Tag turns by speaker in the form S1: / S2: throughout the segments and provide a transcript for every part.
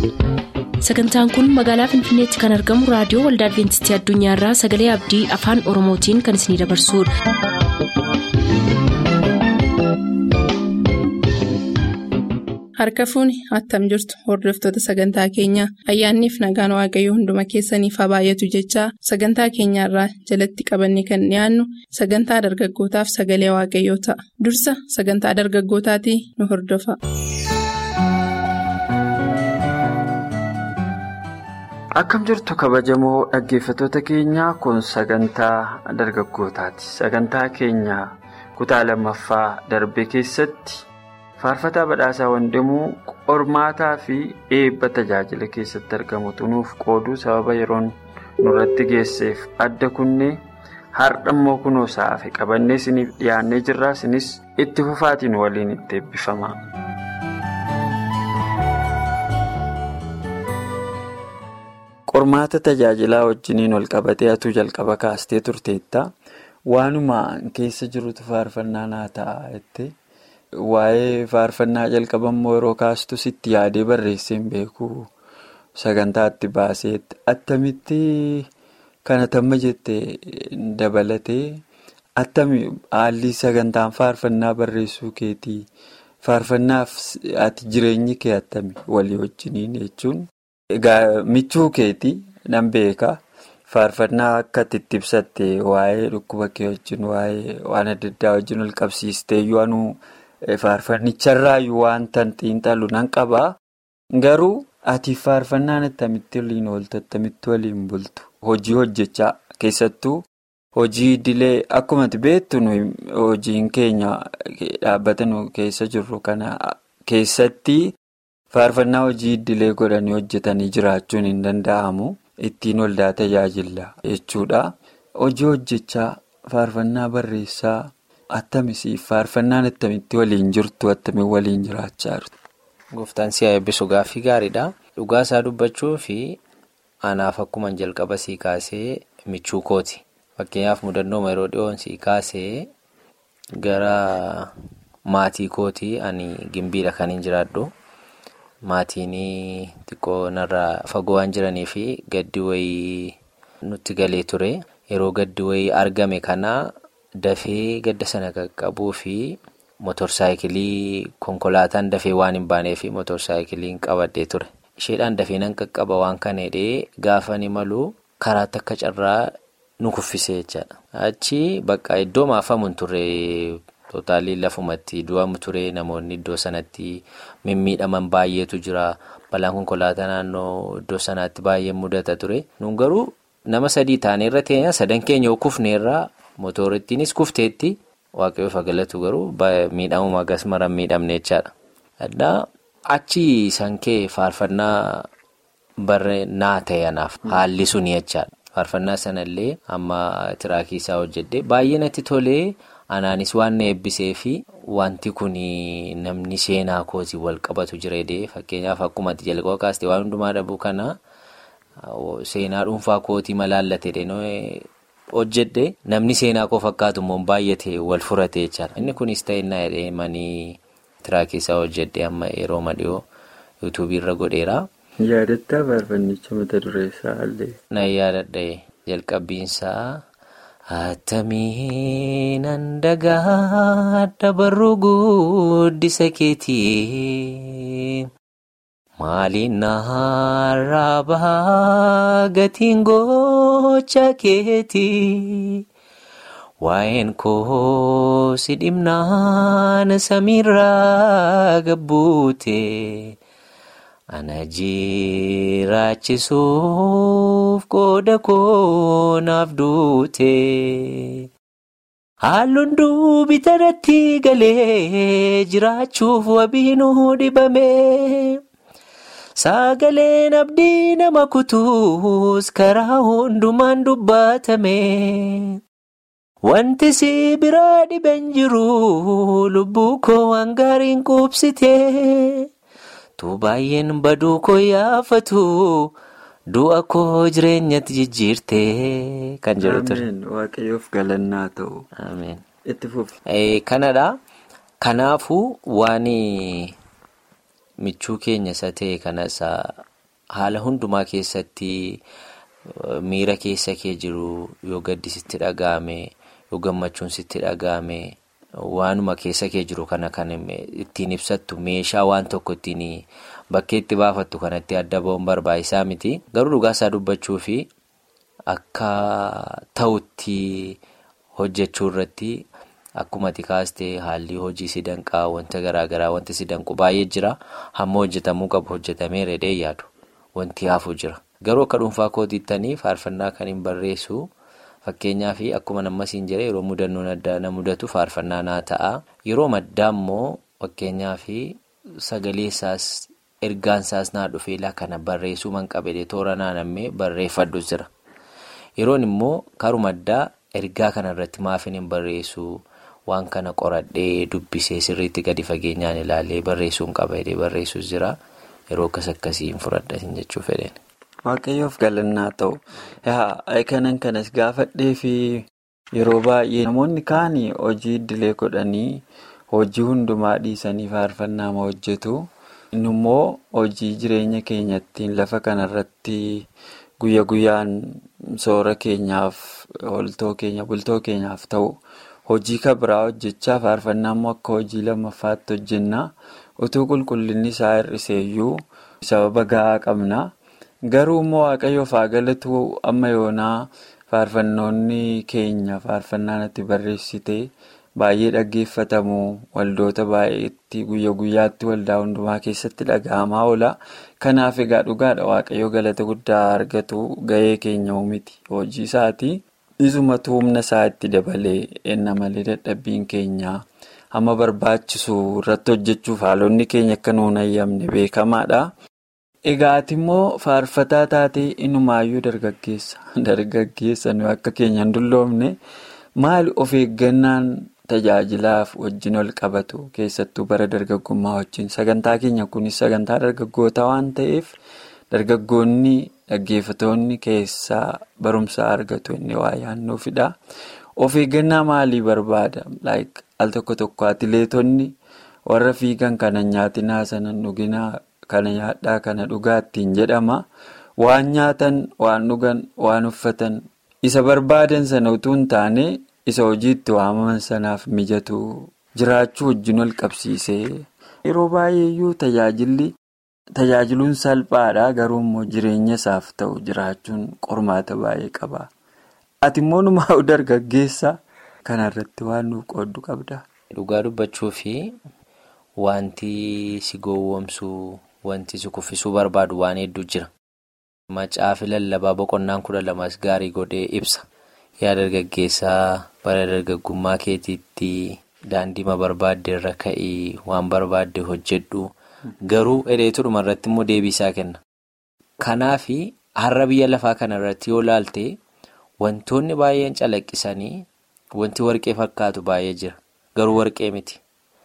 S1: sagantaan kun magaalaa finfinneetti kan argamu raadiyoo waldaa adventistii addunyaarraa sagalee abdii afaan oromootiin kan isinidabarsudha.
S2: harka fuuni attam jirtu hordoftoota sagantaa keenyaa ayyaanniif nagaan waaqayyoo hunduma keessaniif haa baay'atu jechaa sagantaa keenyaarraa jalatti qabanne kan dhiyaannu sagantaa dargaggootaaf sagalee waaqayyoo ta'a dursa sagantaa dargaggootaatii nu hordofa.
S3: akkam jirtu kabajamoo dhaggeeffattoota keenyaa kun sagantaa dargaggootaati sagantaa keenya kutaa lammaffaa darbe keessatti. faarfataa badhaasaa wandimuu qormaataa fi eebba tajaajila keessatti argamu xunuuf qooduu sababa yeroon nurratti geesseef adda kunnee hardhammoo kunoo sa'aafe qabannee isiniif dhiyaannee jirraa isinis itti fufaatiin waliin itti eebbifama. qormaata tajaajilaa wajjiniin wal qabatee atuu jalqaba kaastee turteetta waanuma keessa jirutu faarfannaa naa ta'a jettee. Waa'ee faarfannaa jalqabammoo yeroo kaastu sitti yaadee barreessee hin beeku sagantaatti baaseetti attamitti kana tamma jettee dabalatee attami haalli sagantaan faarfannaa barreessuu keetii faarfannaaf ati jireenyi kee attami walii wajjiniin jechuun egaa michuu keetii nan beeka faarfannaa akka itti ibsatte waa'ee dhukkuba kee wajjin waa'ee waan adda addaa wajjin wal qabsiistee yoo Faarfannicharraayyuu wanta xiinxalu nan qabaa garuu ati faarfannaan attamitti waliin ooltu attamitti waliin bultu hojii hojjechaa keessattuu hojii idilee akkuma beektu hojiin keenya dhaabbata nu keessa jirru kana keessatti faarfannaa hojii idilee godhanii hojjetanii jiraachuun hin danda'amu ittiin waldaa tajaajila jechuudha hojii hojjechaa faarfannaa barreessaa. Attamisiif faarfannaan attamitti waliin jirtu attamiin waliin jiraachaa jirtu.
S4: Gooftaan si'a eebbisu gaaffii gaariidha. Dhugaa isaa dubbachuu fi anaaf akkuma jalqaba sii kaasee michuu kooti. Fakkeenyaaf mudannoo yeroo dhiyoon sii kaasee gara maatii kooti ani gimbiidha kan hin jiraadhu. Maatiin xiqqoo narraa fagoo waan jiranii fi gaddi wayii nutti galee ture. Yeroo gaddi wayii argame kana. Dafee gadda sana qaqqabuu fi motorsaayikilii konkolaataan dafee waan hin baanee fi motorsaayikiliin qabadhee ture. Isheedhaan dafee nan qaqqaba waan kana hidhee gaafa ni malu karaatti akka carraa nu kuffisee jechaadha. Achi bakka iddoo maafamu hin turre tootaalii lafumatti du'amu ture namoonni iddoo sanatti mimmiidhaman baay'eetu jira. Balaan konkolaataa naannoo iddoo sanaatti baay'ee mudata ture. Nun garuu nama sadii taanee irra teenya sadan keenya kufneerraa. Mootorittiinis kufteetti waaqayyoof galatu garuu miidhamuma gas maran miidhamne jechaadha. Addaa achi sankee faarfannaa barree naa ta'e anaaf haalli suni jechaadha. Faarfannaa sanallee amma tiraakii isaa hojjedhee baay'ee natti tolee anaanis waan na eebbisee fi wanti kun namni seenaa kootii wal qabatu jireedee fakkeenyaaf akkuma ati jalqaba kaastee waan hundumaa dhabuu kana seenaa dhuunfaa kootii malaallatee. hojjedhe namni seenaa koo fakkaatu immoo baay'ate wal furate jechaadha. Inni kunis ta'inna jedhee manii tiraakii isaa hojjedhe amma yeroo madhiyoo yuutuubii irra godheera.
S3: Yaadattaa faarfannicha mata dureessaa illee.
S4: Na yaadadha jalqabbiinsaa. Attamiin handagaa dabaruu guddisa keetii. Maaliin naarraa bahaa gatiin gocha keetii waa'een koo si dhimnaan samiirraa gabbuute ana jiraachisuuf qooda koo naaf duute. Halluun duubi tanatti galee jiraachuuf wabiinuu dhibame. Sagaleen abdii nama kutuus karaa hundumaan dubbatame. Wanti si biraa dhiben jiru lubbuu koo waan gaariin qubsite. Tu baay'een baduu koo yaafatu du'a koo jireenyatti jijjiirte kan jedhu ture.
S3: Waaqayyoof galannaa ta'u.
S4: Ameen.
S3: Itti fufi.
S4: Kanadha. Kanaafuu waan michuu keenya isa ta'e kanas haala hundumaa keessatti miira keessa kee jiru yoo gaddi sitti dhaga'ame yoo gammachuun sitti dhaga'ame waanuma keessa kee jiru kana kan ittiin ibsattu meeshaa waan tokko ittiin bakkee itti baafattu kanatti adda ba'uun barbaachisaa miti garuu dhugaasaa dubbachuu fi akka ta'utti hojjechuu irratti. Akkuma ati kaastee haalli hojii si danqaa wanta garaagaraa wanti si danqu baay'ee jira hamma hojjetamuu qabu hojjetamee reedee yaadu wanti hafu jira garuu akka dhuunfaa kootiittanii faarfannaa kan hin barreessu fakkeenyaaf akkuma nammas hin jire yeroo mudannoon adda na mudatu faarfannaa naa ta'a yeroo maddaa immoo fakkeenyaaf sagalee isaas ergaan isaas naa dhufeelaa kana barreessuu man qabee toora naanna'ee barreeffadhu jira yeroon immoo karuma addaa ergaa kanarratti maafin hin barreessu. Waan kana qoradhee dubbisee sirriitti gadi fageenyaan ilaalee barreessuun qaba jedhee barreessus jira yeroo akkas akkasiin fudhadhatin jechuu fedhan.
S3: Waaqayyoof galannaa ta'u kanan kanas gaafadhee fi yeroo baay'ee namoonni kaan hojii idilee godhanii hojii hundumaa dhiisanii faarfannaa ma hojjetu immoo hojii jireenya keenyattiin lafa kanarratti guyya guyyaan soora keenyaaf oltoo keenya bultoo keenyaaf ta'u. Hojii kabiraa hojjechaa faarfannaa immoo akka hojii lammaffaatti hojjenna utuu qulqullinni isaa hir'iseeyyuu sababa gahaa qabna garuu immoo waaqayyoof haa galatu amma yoonaa faarfannoonni keenya faarfannaan itti barreessite baay'ee dhaggeeffatamu waldoota baay'eetti guyya guyyaatti waldaa hundumaa keessatti dhaga'amaa oola kanaaf egaa dhugaadha waaqayyoo galata guddaa argatu gahee keenya miti hojii isaati. Isumatu humna isaa itti dabalee enna malee dadhabbiin keenya hamma barbaachisu irratti hojjechuuf haalonni keenya akka nuun hayyamne beekamaadha. Egaa ati immoo faarfataa taatee inumaayyuu dargaggeessa. Dargaggeessa nuyi akka keenya hin dulloomne maali of eeggannaan tajaajilaaf wajjin ol qabatu keessattuu bara dargaggummaa wajjin sagantaa keenya kunis sagantaa dargaggoota waan ta'eef dargaggoonni. Dhaggeeffatoonni keessaa barumsa argatu inni waa yaannuufidha. Of eeggannaa maalii barbaada? Al tokko tokko atileetonni warra fiigan kana nyaatinaa sana dhuginaa kana nyaadhaa kana dhugaa ittiin jedhama. Waan nyaatan, waan dhugan, waan uffatan isa barbaadan sana utuu hin taane isa hojiitti waamaman sanaaf mijatu jiraachuu wajjin ol qabsiisee yeroo baay'eeyyuu tajaajilli. Tajaajiluun salphaadha garuu immoo jireenya isaaf ta'u jiraachuun qormaata baay'ee qaba. Ati immoo numaa dargaggeessa kanarratti waan nuuf qooddu qabda.
S4: Dhugaa dubbachuu fi wanti si gowwoomsuu wanti si kuffisuu barbaadu waan hedduu jira. Macaafi lallabaa boqonnaan kudha lamas gaarii godhee ibsa. Yaa dargaggeessaa bara dargaggummaa keetiitti daandiima barbaadde irra ka'ii waan barbaadde hojjedhu. Garuu hidheetu dhuma irratti immoo deebii isaa kenna. Kanaaf har'a biyya lafaa kana irratti yoo laalte wantoonni baay'een calaqqisanii wanti warqee fakkaatu baay'ee jira. Garuu warqee miti.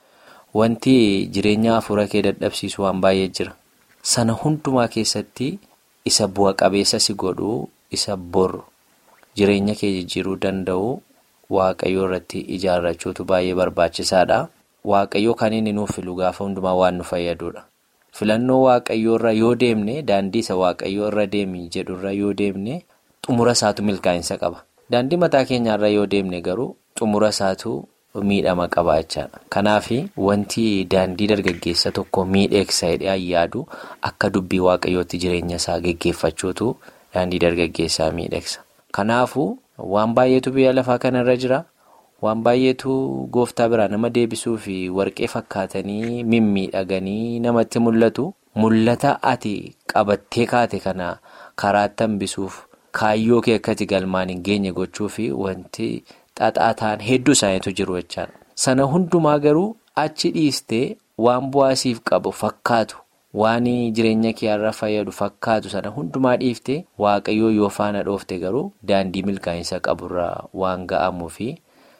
S4: Wanti jireenya hafuura kee dadhabsiisu waan baay'ee jira. Sana hundumaa keessatti isa bu'a qabeessa si godhuu isa bor jireenya kee jijjiiruu danda'u waaqayyoo irratti ijaarrachuutu baay'ee barbaachisaadha. Waaqayyoo kan inni nuuf filu gaafa hundumaa waan nu fayyadudha. Filannoo waaqayyoo irra yoo deemne daandii isa waaqayyoo irra deemi jedhurra yoo deemne xumura isaatu milkaa'insa qaba. Daandii mataa keenyaarra yoo deemne garuu xumura isaatu miidhama qaba jechaadha. Kanaaf wanti daandii dargaggeessa tokko miidheegsa jedhee yaadu akka dubbii waaqayyootti jireenya isaa geggeeffachuutu daandii dargaggeessaa miidheegsa. Kanaafuu waan baay'eetu biyya lafaa kanarra jira. Waan baay'eetu gooftaa biraa nama deebisuu fi warqee fakkaatanii mimmiidhaganii namatti mul'atu. Mul'ata ati qabattee kaate kana karaatti hambisuuf kaayyoo kee akkati galmaan hin geenye gochuu fi wanti xaxaa ta'an hedduu isaaniitu jiru jechaadha. Sana hundumaa garuu achi dhiistee waan bu'aasiif qabu fakkaatu waan jireenya kee irra fayyadu fakkaatu sana hundumaa dhiiftee waaqayyoo yoo faana dhoofte garuu daandii milkaa'insa qaburraa waan ga'amuu fi.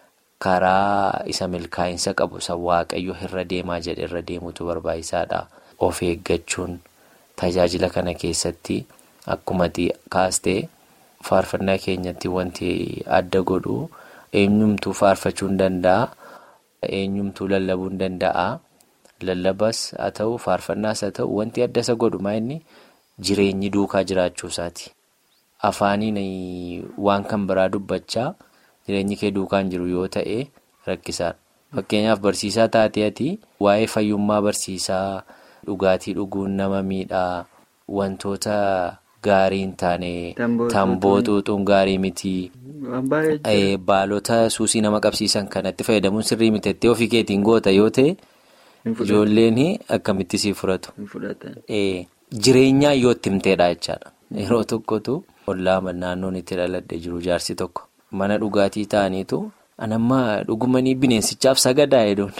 S4: Karaa isa milkaa'insa qabu isa waaqayyo irra deemaa jedhe irra deemutu barbaachisaadha. Of eeggachuun tajaajila kana keessatti akkuma kaastee faarfannaa keenyatti wanti adda godhu eenyumtuu faarfachuu hin danda'a. Eenyumtuu lallabuu hin danda'a. Lallabas haa ta'u faarfannaas haa ta'u wanti adda isa godhu inni jireenyi duukaa jiraachuu isaati. Afaaniin waan kan biraa dubbachaa jireenyi kee duukaan jiru yoo ta'e rakkisaadha. Fakkeenyaaf barsiisaa taatee ati waa'ee fayyummaa barsiisaa dhugaatii dhuguun nama miidhaa wantoota gaarii hin taane tamboo xuuxuun gaarii miti. Baalota suusii nama qabsiisan kanatti fayyadamuun sirrii miteettee ofii keetiin goota yoo ta'e ijoolleen akkamitti siif fudhatu. Jireenyaa yoo itti himteedha jechaadha. Yeroo tokkotu ollaa naannoon itti dhaladhee jiru jaarsi tokko mana dhugaatii ta'aniitu anammaa dhugumanii bineensichaaf sagadaa jedhuun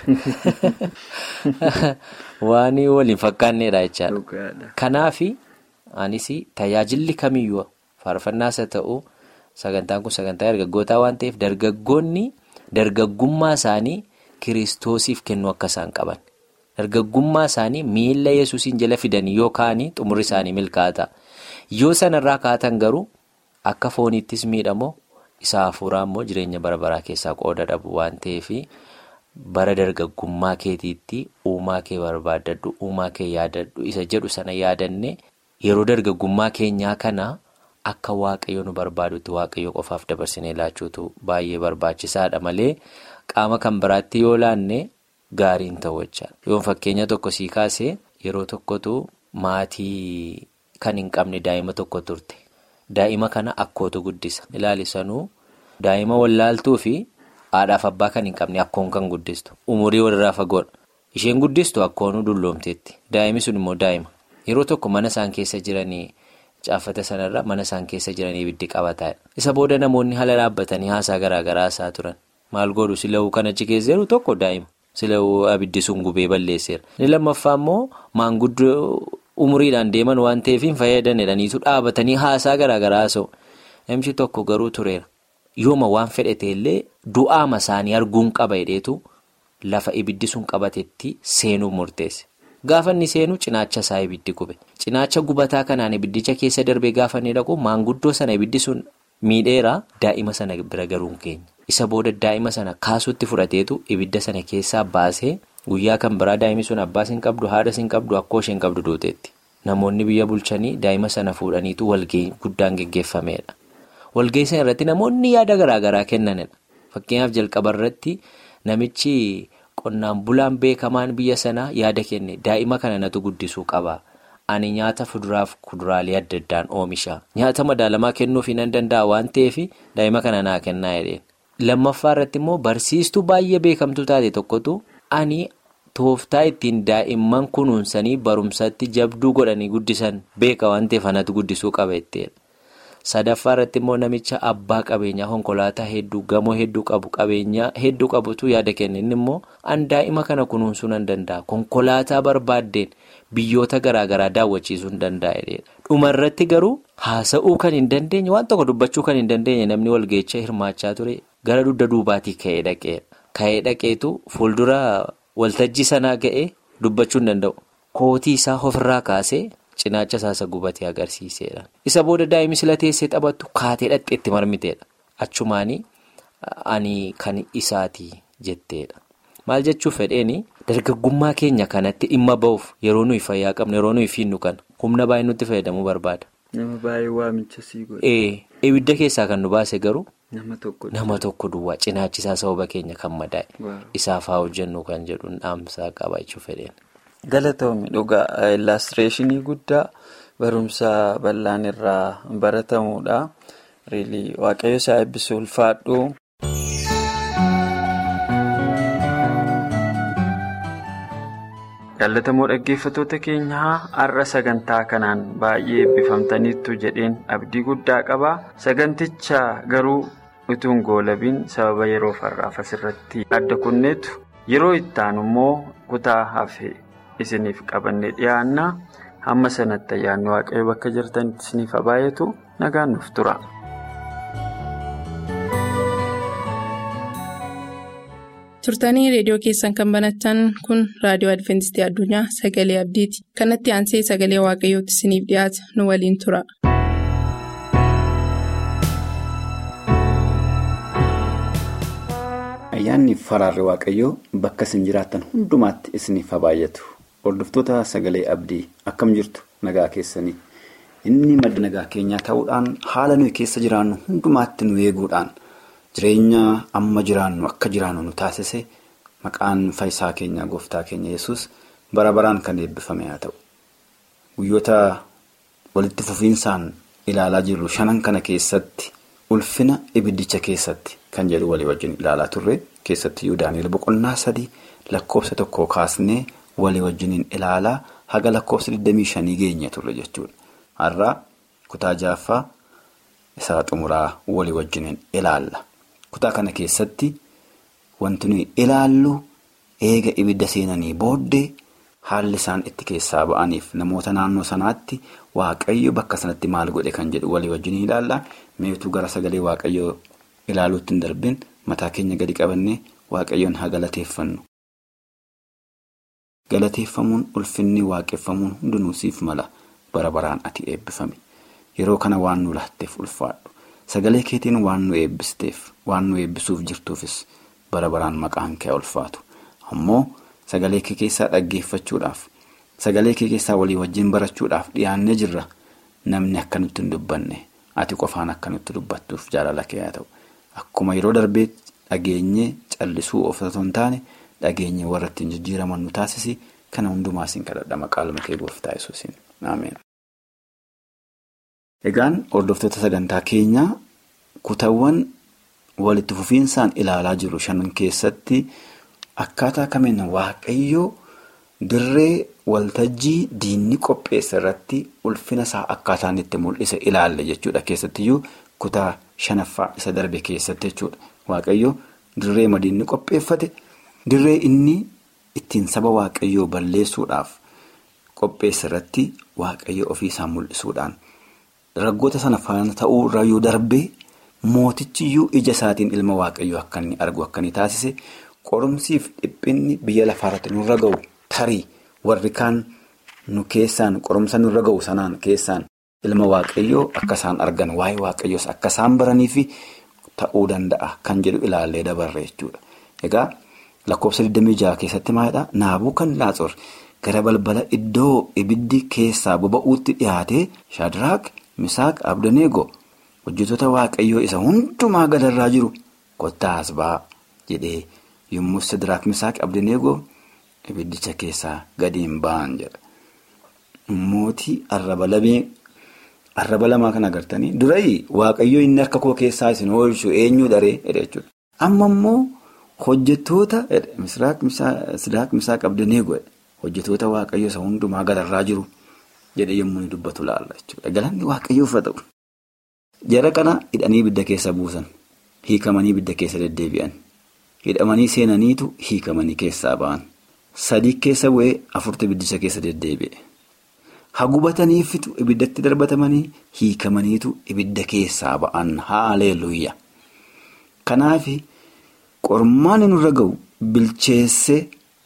S4: waan waliin fakkaanneedha jechaadha. Kanaaf anis tajaajilli kamiyyuu faarfannaas haa ta'u. Sagantaan kun sagantaa dargaggootaa waan ta'eef dargaggoonni dargaggummaa isaanii kiristoosiif kennuu akka isaan qaban. Dargaggummaa isaanii miila yesuusiin jala fidanii yoo kaa'anii xumurri isaanii milkaa'ata. Yoo sanarraa kaatan garuu akka fooniittis miidhamoo isa hafuuraa immoo jireenya bara baraa keessaa qooda dhabu waan ta'eef bara dargaggummaa keetiitti uumaa kee barbaaddadhu uumaa kee yaadadhu isa jedhu sana yaadanne yeroo dargaggummaa keenyaa kana. Akka waaqayyo nu barbaadutti waaqayyo qofaaf dabarsinee laachuutu baay'ee barbaachisaadha malee qaama kan biraatti yoo laanne gaariin ta'u jechaadha. Yoo fakkeenya tokko sii kaasee yeroo tokkotu maatii kan hin qabne daa'ima tokko turte. Daa'ima kana akkootu guddisa. Ilaalisanuu daa'ima wallaaltuu fi haadhaaf abbaa kan hin qabne akkoon kan guddistu. Umurii walirraa fagoodha. Isheen guddistu akkoonuu dulloomteetti. Daa'imni sun immoo daa'ima. Yeroo tokko mana isaan keessa jiranii. Caaffata sanarra mana isaan keessa jiranii ibiddi qabataadha. Isa booda namoonni haala dhaabbatanii haasaa garaa garaa haasaa turan. Maal godhu sila'uu kan achi keessa jiru tokko daa'ima. Sila'uu abiddi sun gubee balleesseera. Inni lammaffaa immoo maanguddoo umuriidhaan deeman waan ta'eef hin fayyadaniidhaniitu dhaabatanii haasaa garaa garaa haasa'u. Namichi tokko garuu tureera. Yooma waan fedhate illee du'aama isaanii arguun qaba jedheetu lafa ibiddi sun qabatetti seenuuf murteesse. Gaafa inni seenu cinaacha isaa ibiddi gube. Cinaacha gubataa kanaan ibiddicha keessa darbee gaafa inni dhaqu maanguddoo sana ibiddi sun miidheera daa'ima sana bira garuu hin geenye. Isa booda daa'ima sana kaasuutti fudhateetu ibidda sana keessaa baasee guyyaa kan biraa daa'imni sun abbaas hin qabdu haadhas hin qabdu akkoo isheen qabdu duuteetti. Namoonni biyya bulchanii daa'ima sana fuudhaniitu walgahii guddaan geggeeffameedha. Walgahii sana irratti namoonni yaada garaa garaa kennanidha. Fakkeenyaaf jalqaba irratti namichi. Qonnaan bulaan beekamaan biyya sanaa yaada kenne daa'ima kana natu guddisuu qaba. Ani nyaata fuduraaf kuduraalee adda addaan oomisha. Nyaata madaalamaa kennuuf hin danda'a waan ta'eef daa'ima kana naa kennaa jedheen. Lammaffaa irratti immoo barsiistuu baay'ee beekamtuu taate tokkotu ani tooftaa ittiin daa'imman kunuunsanii barumsatti jabduu godhanii guddisan beeka waan ta'eef anatu guddisuu qaba jetteedha. Sadaffaa irratti immoo namicha abbaa qabeenyaa konkolaataa hedduu gamoo hedduu qabu qabeenyaa hedduu qabutu yaada kenne inni immoo an daa'ima kana kunuunsuu nan danda'a konkolaataa barbaaddeen biyyoota garaa garaa daawwachiisuu hin danda'a. Dhuma irratti garuu haasa'uu kan hin dandeenye waan tokko dubbachuu kan hin dandeenye namni walgeecha hirmaachaa ture gara dugda duubaatii ka'ee dhaqeedha. Ka'ee dhaqeetu fuuldura waltajjii sanaa ga'ee dubbachuu hin danda'u. Kootii isaa ofirraa kaasee. Cinaacha isaasa gubatee agarsiiseedha. Isa booda daa'imni sila teessee taphattu kaatee dhaqxee itti marmiteedha. Achumaanii ani kan isaati jetteedha. Maal jechuuf fedheeni dargaggummaa keenya kanatti dhimma ba'uuf yeroo nuyi fayyaa qabnu yeroo nuyi fiinnu kan humna baay'ee nutti fayyadamuu barbaada.
S3: Nama baay'ee waamicha sii godhe.
S4: Ibidda keessaa kan nu baase garuu.
S3: Nama tokko
S4: Nama tokko duwwaa cinaachisaa sababa keenya kan madaa'e. Isaaf haa hojjennu kan jedhu dhaamsaa qaba jechuuf fedheeni.
S3: Galatoomii dhugaa illaastireeshinii guddaa barumsa bal'aan irraa baratamuudha. Riilii waaqayyo isaa eebbisuu ulfaadhu. Jaallatamoo dhaggeeffattoota keenyaa har'a sagantaa kanaan baay'ee eebbifamtaniittu jedheen abdii guddaa qaba. Saganticha garuu utuu hin goolabiin sababa yeroo farraaf asirratti adda kunneetu yeroo itti aanu immoo kutaa hafe. isiniif qabanne dhiyaanna hamma sanatti ayyaanni waaqayyo bakka jirtanitti isiniif baay'atu nagaan nuuf tura.
S2: turtanii reediyoo keessan kan banatan kun raadiyoo adventistii addunyaa sagalee abdiiti kanatti aansee sagalee waaqayyootti isiniif dhiyaata nu waliin tura.
S5: ayyaanni faraarri waaqayyoo bakka isin jiraattan hundumaatti isiniif baay'atu hordoftoota sagalee abdii akkam jirtu nagaa keessanii inni madda nagaa keenyaa ta'uudhaan haala nuyi keessa jiraannu hundumaatti nu eeguudhaan jireenya amma jiraannu akka jiraannu nu taasise maqaan fayyisaa keenyaa gooftaa keenya yesus bara baraan kan eebbifame haa ta'u. Guyyoota walitti fufiinsaan ilaalaa jirru shanan kana keessatti ulfina ibiddicha keessatti kan jedhu walii wajjin ilaalaa turre keessatti Daani'eel boqonnaa sadii lakkoofsa tokko kaasnee walii wajjiniin ilaalaa haga lakkoofsa 25 geenye turre jechuudha. Har'aa kutaa jaaffaa isaa xumuraa walii wajjiniin ilaalla. Kutaa kana keessatti wanti nuyi ilaallu eega ibidda seenanii booddee. Haalli isaan itti keessaa ba'aniif namoota naannoo sanaatti waaqayyo bakka sanatti maal godhe kan jedhu walii wajjin ilaalla. Meetuu gara sagalee waaqayyoo ilaaluutti hin darbin mataa keenya gadi qabannee waaqayyoon haa galateeffannu. Galateeffamuun ulfinni waaqeffamuun hundinuu siif mala bara baraan ati eebbifame. Yeroo kana waan nu laatteef ulfaadhu. Sagalee keetiin waan nu eebbisteef waan nu eebbisuuf jirtuufis bara baraan maqaan kee ulfaatu. Ammoo. Sagalee kee keessaa dhaggeeffachuudhaaf sagalee kee keessaa walii wajjin barachuudhaaf dhiyaannee jirra namni akka nutti hin dubbanne ati qofaan akka nutti dubbattuuf jaalala kee haa ta'u akkuma yeroo darbee dhageenyee callisuu of osoo hin taane dhageenyee warra ittiin jijjiiraman nu taasisi kana hundumaa siin kadhadha maqaa kee gooftaa yesuusiin ameen. Egaan hordoftoota sagantaa keenyaa kutaawwan walitti fufiinsaan ilaalaa jiru shanan keessatti. Akkaataa kamiin waaqayyoo dirree waltajjii diinni qopheesse irratti ulfina isaa akkaataan itti mul'ise ilaalle jechuudha. Keessattiyyuu kutaa shanaffaa isa darbe keessatti jechuudha. Waaqayyoo dirree madiinni qopheeffate dirree inni ittiin saba waaqayyoo balleessuudhaaf qopheesse irratti waaqayyo ofiisaa mul'isuudhaan raggoota sana faana ta'uu irraa yoo darbee mootichiyyuu ija isaatiin ilma waaqayyoo akka inni argu akka inni taasise. Qorumsiif dhiphinni biyya lafaarratti nurra ga'u tarii warri kaan nu keessaan qorumsa nurra ga'u sanaan keessaan ilma waaqayyoo akka isaan argan waa'ee waaqayyoos akka isaan baranii fi ta'uu danda'a kan jedhu ilaallee dabarre jechuudha. Egaa lakkoofsa 26 keessatti maalidhaa? Naabuu kan laatsor gara balbala iddoo ibiddi keessaa boba'uutti dhiyaate Shaadiraak, Misaaq, Abdaneego hojjetoota waaqayyoo isa hundumaa gadarraa jiru kottaa as ba'aa jedhee. Yommuu Shaadiraak Misaaq Abdaneegoo ibiddicha keessaa gadi hin ba'an jedha. Mootii arraba lamaa kan agartanii durayi waaqayyoo inni harka koo keessaa isin oolchu eenyu daree jechuudha. Amma immoo hojjettoota Shaadiraak Misaaq Abdaneegoo hojjettoota waaqayyoo isa hundumaa gadarraa jiru jedhee yommuu inni dubbatu laalla jechuudha. Galanni waaqayyoof haa ta'u. Jara kana hidhanii ibidda keessa buusan hiikamanii ibidda keessa deddeebi'an. Hidhamanii seenaniitu hiikamanii keessaa ba'an. Sadii keessa bu'ee afurtu ibiddicha keessa deddeebi'e. Hagubataniifitu ibiddatti darbatamanii hiikamaniitu ibidda keessaa ba'an haaleeluyya. Kanaaf qormaan nurra ga'u bilcheessee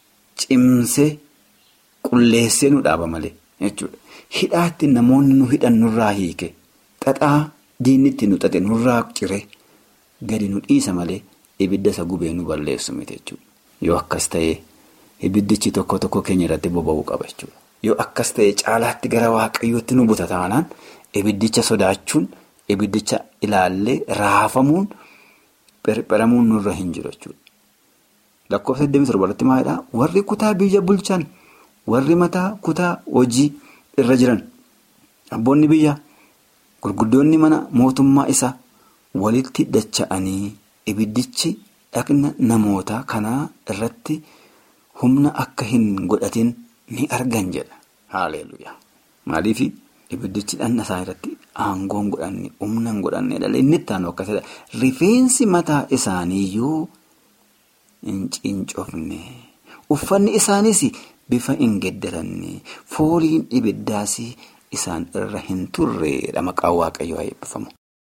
S5: cimsee qulleessee nu dhaaba malee jechuudha. Hidhaatti namoonni nu hidhan nurraa hiike xaxaa diinni itti nu xaxe nurraa cire gadi nu dhiisa malee. Ibidda isa gubee nu balleessu miti jechuudha. Yoo akkas ta'e ibiddichi tokko tokko keenya irratti boba'uu qaba jechuudha. Yoo akkas ta'e caalaatti gara waaqayyootti nu buta taanaan ibiddicha sodaachuun ibiddicha ilaallee raafamuun pherpheramuun nurra hin jiru jechuudha. Lakkoofsa 27 irratti maalidhaa? Warri kutaa biyya bulchan warri mataa kutaa hojii irra jiran abboonni biyya gurguddoonni mana mootummaa isaa walitti dacha'anii. Ibiddichi dhaqna namoota kanaa irratti humna akka hin godhatin ni argan jedha. Haaleluuyaa. Maaliif ibiddichi dhanna isaa irratti aangoo hin godhanne humna hin godhanne dhalee inni itti aanu akkasidha. Rifeensi mataa isaaniiyyuu hin cincofne. Uffanni isaanis bifa hin geddaranne. Fooliin ibiddaas isaan irra hin turreedha maqaan waaqayyoo haa eebbifamu.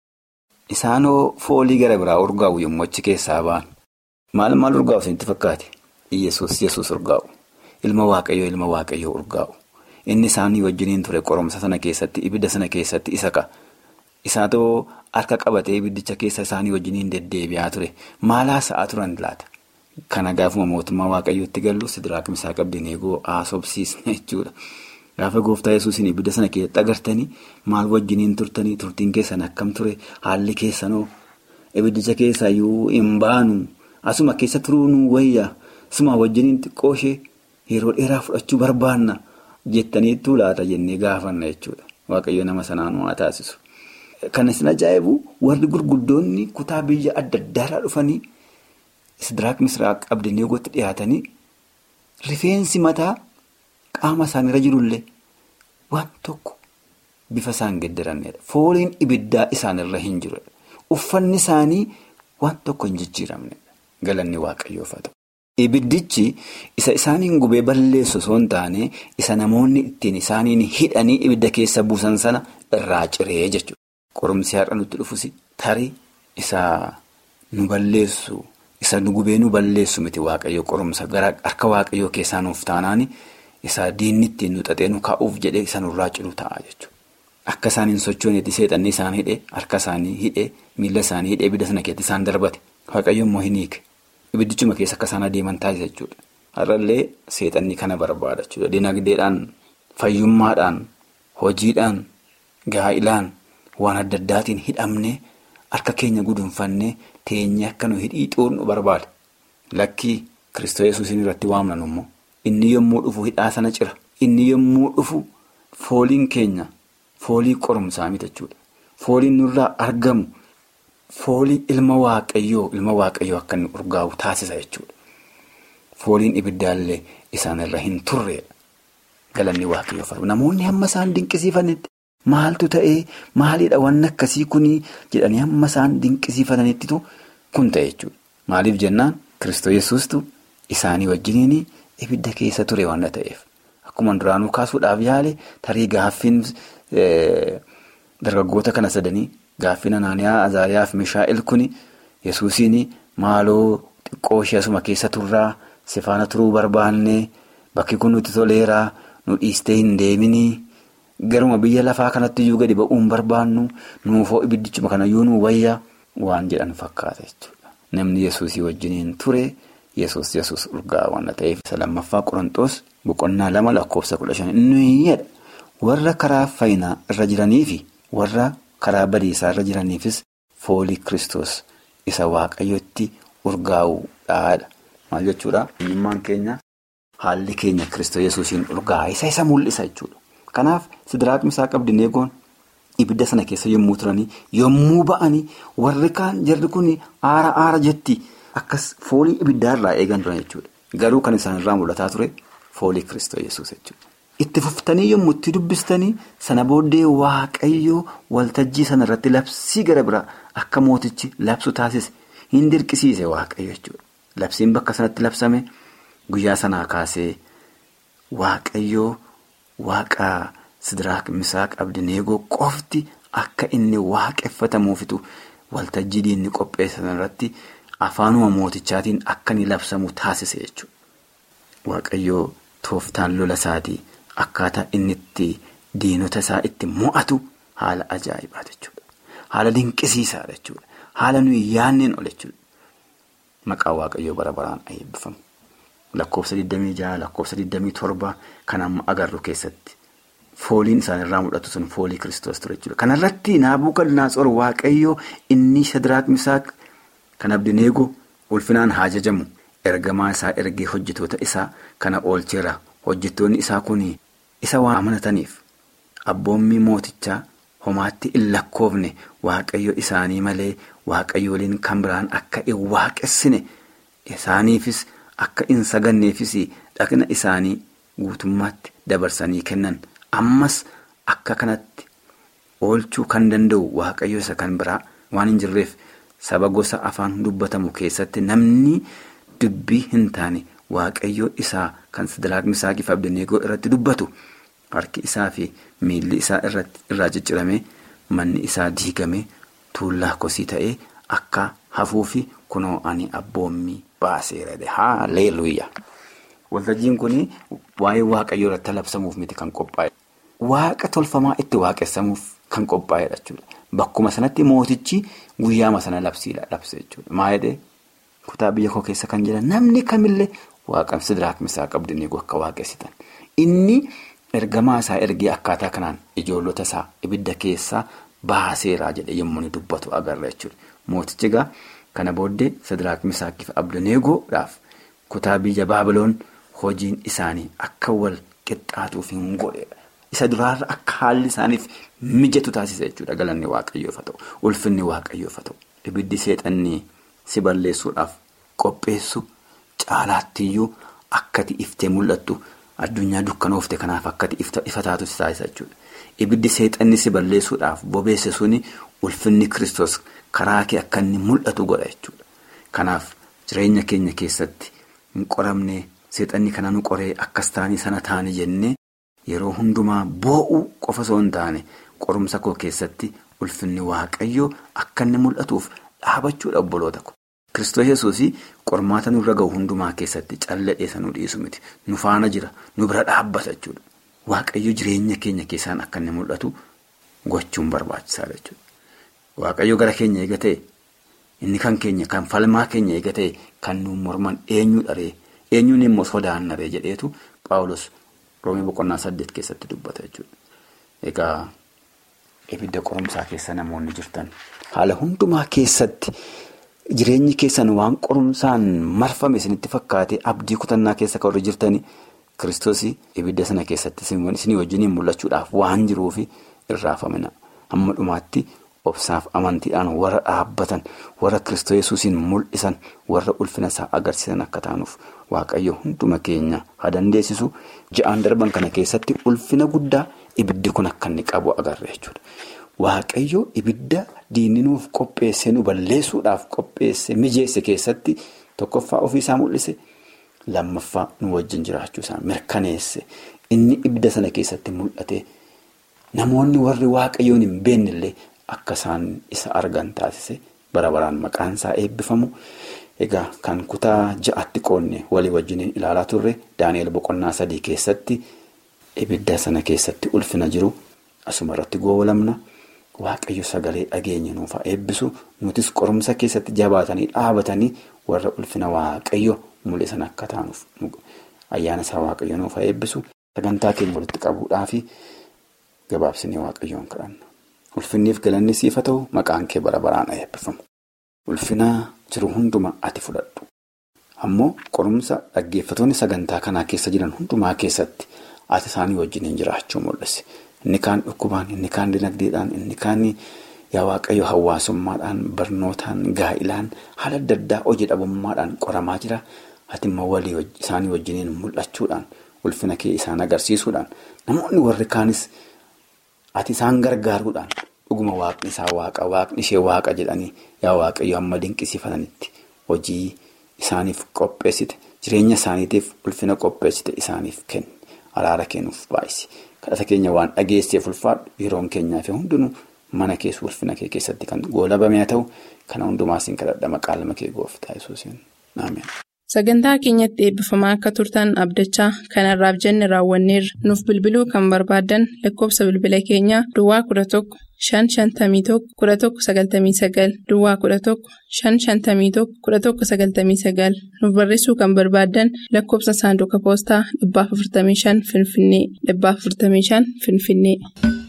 S5: Isaanoo foolii gara biraa urgaa'u yommuu achi keessaa ba'an. Maal maal urgaa'u isinitti fakkaate? Yesuus Yesuus urgaa'u. Ilma waaqayyoo ilma waaqayyoo urgaa'u. Inni isaanii wajjiniin ture qoromsa sana keessatti ibidda sana keessatti isa ka'a. Isaatoo harka qabatee ibiddicha keessa isaanii wajjiniin deddeebi'aa ture. Maal haasa'aa turan laata? Kana gaafuma mootummaa waaqayyootti gallu Shaadiraak Misaaq Abdaneegoo haasofsiisne jechuudha. Gaafa gooftaa yesuusin ibidda sana keessatti agartanii maal wajjiniin turtanii turtiin keessan akkam ture haalli keessanoo ibiddicha keessaayyuu hin baanu asuma keessa turuu nu wayyaa asuma wajjiniin xiqqoo ishee yeroo dheeraa fudhachuu barbaanna jettaniittuu laata jennee gaafanna jechuudha. Waaqayyo nama sanaan waa taasisu. Kan isin ajaa'ibu warri gurguddoonni kutaa biyya adda addaarraa dhufanii Sidiraaq Misiraaq Abdineegootti dhiyaatanii rifeensi mataa qaama isaaniirra jirullee waan tokko bifa isaan gedderanidha. Fooliin ibiddaa isaanirra hin jiru. Uffanni isaanii waan tokko hin jijjiiramnedha. Galanni waaqayyoof haa ta'u. Ibiddichi isa isaaniin gubee balleessu osoo hin taane isa namoonni ittiin isaaniin hidhanii ibidda keessa buusan sana irraa ciree jechuudha. Qorumsi har'a nutti dhufus tarii isa nu balleessu isa nu gubee nu balleessu miti waaqayyo qorumsa gara harka waaqayyoo keessaa nuuf taanaan isa diinni ittiin nu xaxee nu kaa'uuf jedhee isa nurraa ciru ta'a jechuudha. Akka isaan hin sochoonetti seexanni isaan hidhee harka isaanii hidhee miila isaanii hidhee ibidda sana keessatti isaan darbate waaqayyo immoo hin hiike. Ibiddichuma keessa akka isaan adeeman taasisa jechuudha. Har'allee seexanni kana barbaada jechuudha. Dinagdeedhaan, fayyummaadhaan, hojiidhaan, gaa'ilaan waan adda addaatiin hidhamnee harka keenya gudunfannee teenyee akka nu hidhii xuurnu barbaada. Lakkii Kiristoos Yesuusiin irratti waamnan immoo inni yommuu dhufu hidhaa sana cira. Inni yommuu dhufu fooliin keenya foolii qorumsaa miti jechuudha. Fooliin nurraa argamu. Foolii ilma waaqayyoo ilma waaqayyoo akka inni urgaa'u taasisa jechuudha. Fooliin ibiddaallee isaanirra hin turreedha. Galanni waaqayyoof namoonni hamma isaan dinqisiifanitti maaltu ta'ee maalidha wanni akkasii kunii jedhanii hamma isaan dinqisiifatanitti kun ta'e jechuudha. Maaliif jennaan Kiristoos Yesuustu isaanii wajjiniin ibidda keessa ture waan ta'eef. Akkuma duraanuu kaasuudhaaf yaale tarii gaaffiin dargaggoota kana sadanii. Gaaffin Anaaniyaa Azaariyaa fi Mishaa'el kuni Yesuusiin maaloo xiqqoo ishee asuma keessa turraa si faana turuu barbaannee bakki kun nuti toleeraa nu dhiistee hin deeminii garuma biyya lafaa kanatti iyyuu gadi ba'uu hin barbaannu nuufoo ibiddichuma kanayyuu nu wayyaa waan jedhan fakkaata jechuudha. Namni Yesuusii wajjiniin ture Yesuus Yesuus urgaa waan ta'eef isa lammaffaa Qorontoos boqonnaa lama lakkoofsa kudha shan inni warra karaa fayyinaa irra jiraniifi warra. Karaa badiisaa irra jiraniifis foolii Kiristoos isa waaqayyotti urgaa'uudhaadha. Maal jechuudha? Eenyummaan keenya haalli keenya Kiristoos Yesuusiin urgaa'a. Isa isa mul'isa jechuudha. Kanaaf Sidiraaq Misaaq Abdineegoon ibidda sana keessa yommuu turanii yommuu ba'anii warri kaan jarri kun aara aara jetti akkas foolii ibiddaarraa eegan turan jechuudha. Garuu kan isaanirraa mul'ataa ture foolii Kiristoos Yesuus jechuudha. Itti fuftanii yommuu itti dubbistanii sana booddee waaqayyoo waltajjii sana irratti labsii gara biraa akka mootichi labsu taasise hin dirqisiise waaqayyo jechuudha. Labsiin bakka sanatti labsame guyyaa sanaa kaasee waaqayyoo waaqa Sidiraaq Misaaq Abdineegoo qofti akka inni waaqeffatamuufitu waltajjii diinni qopheessan irratti afaanuma mootichaatiin akka inni labsamu taasise jechuudha. Waaqayyoo tooftaan lola isaatii. Akkaataa inni itti diinota isaa itti mo'atu haala ajaa'ibaa jechuudha. Haala dinqisiisaadha jechuudha. Haala nuyi yaanneen ol jechuudha. Maqaan waaqayyoo bara baraan eebbifamu. Lakkoofsa 26 lakkoofsa 27 kan amma agarru keessatti fooliin isaanirraa mul'atu sun foolii kiristoos ture jechuudha. Kanarratti Naabuukadnaatsor waaqayyoo inni Sidiraaq Misaaq kan Abdineegoo ulfinaan haa jajamu ergamaa isaa ergee hojjetoota isaa kana oolcheera. Hojjettoonni isaa kun isa waan amanataniif abboommii mootichaa homaatti hin lakkoofne waaqayyo isaanii malee waaqayyooliin kan biraan akka hin waaqessine isaaniifis akka hin saganneefis dhaqna isaanii guutummaatti dabarsanii kennan ammas akka kanatti oolchuu kan danda'u waaqayyo isa kan biraa waan hin jirreef saba gosa afaan dubbatamu keessatti namni dubbii hin taane. Waaqayyoo isaa kan Sidiraaq Misaaqii fi Abdineegoo irratti dubbatu harki isaa fi miilli isaa irraa ciccirame manni isaa diigame tuullaa kosii ta'ee akka hafuufi kunoo ani abboommii baaseera haaleluyyaa. Waltajjiin kun waa'ee waaqayyoo irratti labsamuuf miti kan qophaa'e. Waaqa tolfamaa itti waaqessamuuf kan qophaa'edha jechuudha. Bakkuma sanatti mootichi guyyaama sana labsiidha labse jechuudha. Maa jedhee kutaa biyya koo keessa kan jedhan namni kamillee. Waaqa Sidiraaq Misaaq Abdineegoo akka waaqessitan inni ergamaa isaa ergee akkaataa kanaan ijoollota isaa ibidda keessaa baaseeraa jedhe yommuu inni dubbatu agarra jechuudha. Mootichi egaa kana booddee Sadiraaq Misaakii fi Abdaneegoodhaaf kutaa biyya Baabiloon hojiin isaanii akka wal qixxaatuuf hin godheedha. Isa duraarra akka haalli isaaniif mijatu taasisa jechuudha. Galanni waaqayyoof haa ta'u. Ulfinni waaqayyoof haa ta'u. Ibiddi seexannii si balleessuudhaaf qopheessu caalaattiyyuu akkati iftee mul'attu addunyaa dukkanoofte kanaaf akkati ifa taatu si taasisa jechuudha. Ibiddi seexannii si balleessuudhaaf bobeesse suni ulfinni kiristoos karaa kee akka inni mul'atu godha jechuudha. Kanaaf jireenya keenya keessatti hin qoramne seexanni kana nu qoree akkas taanii sana taanii jennee. Yeroo hundumaa boo'uu qofa osoo hin taane qorumsa koo keessatti ulfinni waaqayyoo akka inni mul'atuuf dhaabachuudha obboloota ko. Kiristoos yesuus qormaata nurra gahu hundumaa keessatti calladheessa nu dhiisu miti. Nu faana jira. Nu bira dhaabbata jechuudha. Waaqayyo jireenya keenya keessaan akka inni mul'atu gochuun barbaachisaadha jechuudha. Waaqayyo gara keenya eega ta'e inni kan keenya kan falmaa keenya eega ta'e kan nuun morman eenyu dharee eenyuun immoo sodaannaree jedheetu Paawulos. Roomii boqonnaa saddeet keessatti dubbata jechuudha. Egaa ibidda qorumsaa keessa namoonni jirtan haala hundumaa keessatti jireenyi keessan waan qorumsaan marfame isinitti fakkaate abdii kutannaa keessa kan warri jirtanii kiristoos ibidda sana keessatti isinii wajjiniin mul'achuudhaaf waan jiruuf irraafamina. Hamma dhumaatti obsaaf amantiidhaan warra dhaabbatan warra kiristoos yesuusiin mul'isan warra ulfina isaa agarsiisan akka taanuuf. Waaqayyo hunduma keenya haa dandeessisu ja'aan darban kana keessatti ulfina guddaa ibiddi kun akka inni qabu agarra jechuudha. Waaqayyo ibidda diinni nuuf qopheesse nu balleessuudhaaf qopheesse mijeesse keessatti tokkoffaa ofiisaa mul'ise lammaffaa nu wajjin jiraachuusaa mirkaneesse inni ibidda sana keessatti mul'ate namoonni warri waaqayyoon hin beennellee akka isaan isa argan taasise bara baraan maqaan isaa eebbifamu. Egaa kan kutaa ja'atti qoonne walii wajjiniin ilaalaa turre Daani'el boqonnaa sadii keessatti ibidda sana keessatti ulfina jiru asuma irratti goolamna waaqayyo sagalee dhageenya nuuf haa eebbisu nutis qorumsa keessatti jabaatanii dhaabatanii warra ulfina waaqayyo mul'isan akka taanuuf ayyaana isaa waaqayyo nuuf haa eebbisu sagantaa keenya walitti qabuudhaafi gabaabsinee waaqayyoon kadhanna ulfinniif galanni siif haa ta'u maqaan kee bara baraan eebbifamu ulfina. jiru hunduma ati fudhadhu ammoo qorumsa dhaggeeffatoonni sagantaa kanaa keessa jiran hundumaa keessatti ati isaanii wajjiniin jiraachuu mul'ise inni kaan dhukkubaan inni kaan dinagdeedhaan inni kaan yaa waaqayyo hawaasummaadhaan barnootaan gaa'ilaan haala adda addaa hojii dhabummaadhaan qoramaa jira ati immoo walii isaanii wajjiniin mul'achuudhaan ulfina kee isaan agarsiisuudhaan namoonni warri kaanis ati isaan gargaaruudhaan. dhuguma waaqni isaa waaqa waaqni ishee waaqa jedhanii yaa waaqayyo amma dinqisiifatanitti hojii isaaniif qopheessite jireenya isaaniitiif ulfina qopheessite isaaniif kenni araara kennuuf baay'isi kadhata keenya waan dhageesseef ulfaadhu yeroon keenyaa fi hundinuu mana keessa ulfina kee keessatti kan goolabame haa ta'u kana hundumaa siin kadhadha maqaa lama kee gooftaa yesuusiin naameen.
S2: Sagantaa keenyatti eebbifamaa akka turtan abdachaa kanarraaf jenne raawwanneerra nuuf bilbiluu kan barbaadan lakkoofsa bilbila keenyaa Duwwaa 11 551 1199 Duwwaa 11 551 1199 nuuf barreessuu kan barbaadan lakkoofsa saanduqa poostaa 455 Finfinnee 455 Finfinnee.